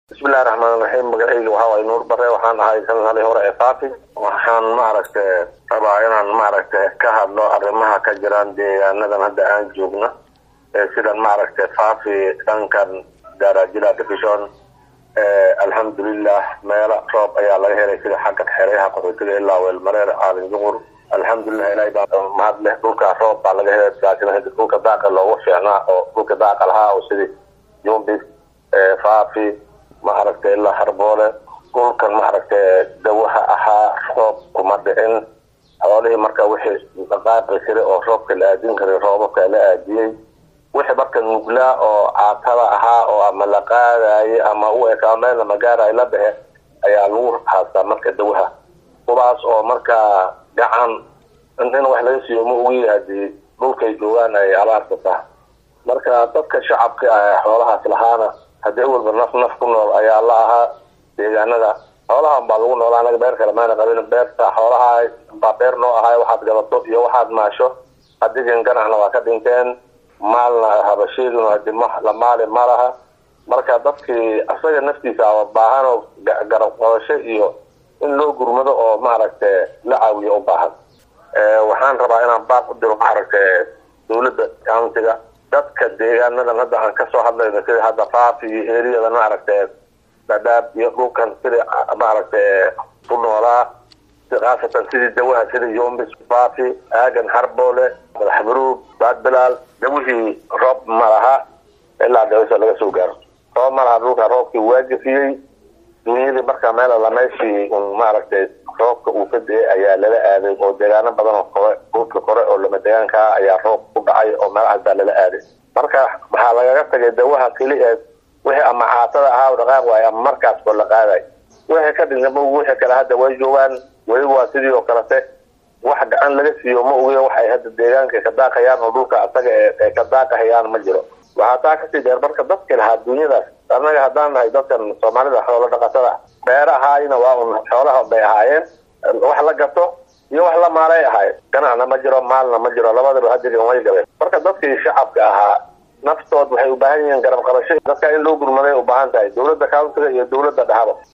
bismillahi raxmaan raxiim magacayga waxaa waay nuur bare waxaan ahay sanadhalii hore ee faafi waxaan maaragtay rabaa inaan maaragtay ka hadlo arrimaha ka jiraan deegaanadan hadda aan joogna sidan maaragtay faafi dhankan darajila division alxamdulilah meelo roob ayaa laga helay sida xagga xereyaha qaxootiga ilaa weelmareer caalin juqur alxamdulilah ilahay baa mahad leh dhulka roob baa laga helay laakiin hadi dhulka daaqa loogu fiicnaa oo dhulka daaqa lahaa oo sidii jumbis faafi maaragtay ilaa harboole dhulkan maaragtay dawaha ahaa roob kuma dhicin xoolihii marka wixii dhaqaaqi jiray oo roobka la aadin karay roobabka la aadiyey wixii marka nuglaa oo caatada ahaa oo ama la qaadaye ama u ekaa meel lama gaarayo la dhexe ayaa lagu haastaa marka dawaha kuwaas oo markaa gacan in wax laga siiyo ma ogi hadii dhulkay joogaan ay abaarta taha marka dadka shacabka ah xoolahaas lahaana haddii awalba naf naf ku nool ayaa la ahaa deegaanada xoolahan baa lagu noolaa anaga beer kale maana qabin beerta xoolaha baa beer noo ahay waxaad gadato iyo waxaad maasho adigan ganacna waa ka dhinteen maalna habasheeduna hadi la maali ma laha marka dadkii asaga naftiisa aba baahan oo garab qabasho iyo in loo gurmado oo maaragtay la caawiyo u baahan waxaan rabaa inaan baaq u diro maaragtay dawladda countiga dadka deegaanadan hadda aan kasoo hadlayno sida hadda faafi iyo eriyada maaragtay dhadhaab iyo dhulkan sidii maaragtay ku noolaa khaasatan sidii dawaha sida yombis faafi aagan harboole madaxbaruug baadbilaal dawihii roob ma laha ilaa dhawso laga soo gaaro roob ma laha dhulka roobkii waajifiyey dunyadii markaa meel alla meeshii un maaragtay roobka uu ka da-ay ayaa lala aaday oo deegaano badan oo kore dhulka kore oo lama deegaankaa ayaa roob ku dhacay oo meelahaas baa lala aaday marka waxaa lagaga tagay dawaha keli ee wixii ama caatada ahaa dhaqaaq waayo ama markaas oo la qaaday wixii ka dhintama wixii kale hadda way joogaan weli waa sidii oo kalete wax gacan laga siiyo ma ogiyo wax ay hadda deegaanka ka daaqayaan oo dhulka asaga ee ka daaqahayaan ma jiro waxaa taa kasii dheer marka dadki lahaa dunyadaas annaga haddaan nahay dadkan soomaalida xoolo dhaqatada beera ahaayna waa un xoolaha bay ahaayeen wax la gato iyo wax la maalay ahaay ganacna ma jiro maalna ma jiro labadaba hadigan way galeen marka dadkii shacabka ahaa naftood waxay u baahan yihiin garab qabasho dadka in loo gurmaday u baahan tahay dawladda countiga iyo dawladda dhahaba